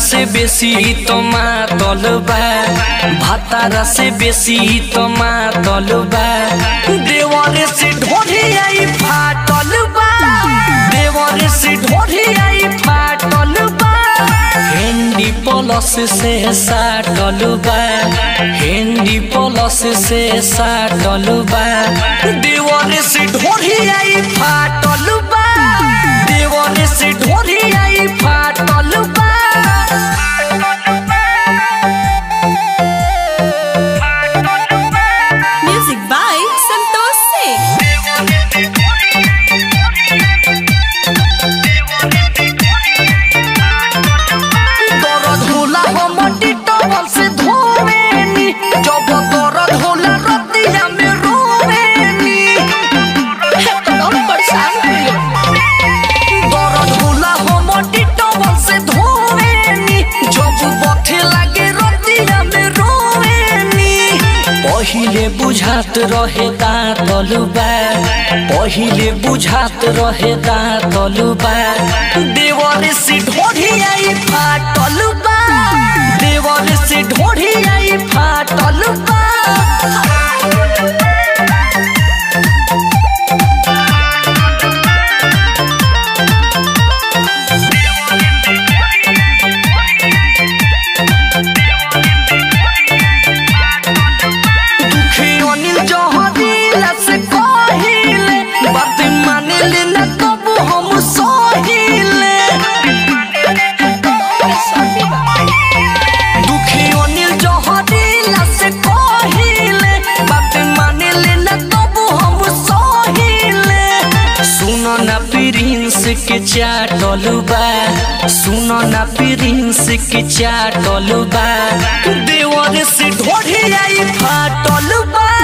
से बेसी तो मातल बा भातारा से बेसी तो मातल बा देवर से ढोढ़ी आई फाटल बा देवर से ढोढ़ी आई फाटल बा हेंडी प्लस से साटल बा हेंडी प्लस से साटल बा देवर से ढोढ़ी आई फाटल बा देवर से ढोढ़ी आई फाटल बा Music by Santosh Singh. दर्द होला हमटी टवल से धोवेनी जब दर्द होला रतिया में रोवेनी एकदम परेशान होइए। दर्द होला हमटी टवल से धोवेनी जब बथे लागे रतिया में रोवेनी पहिले बुझात रहे दाँतलुबा पहिले बुझात रहे दाँतलुबा देवर से ढोढ़ी आई फाटलुबा देवर से ढोढ़ी आई फाटलुबा दुखी अनिल जहरीला से कहिले बात मानिले न कब हम सहिले दुखी अनिल जहरीला से कहिले बात मानिले न कब हम सहिले सुनो ना प्रिंस के चाटल बा सुनो ना प्रिंस के चाटल बा देवर से ढोढ़ी आई फाटल बा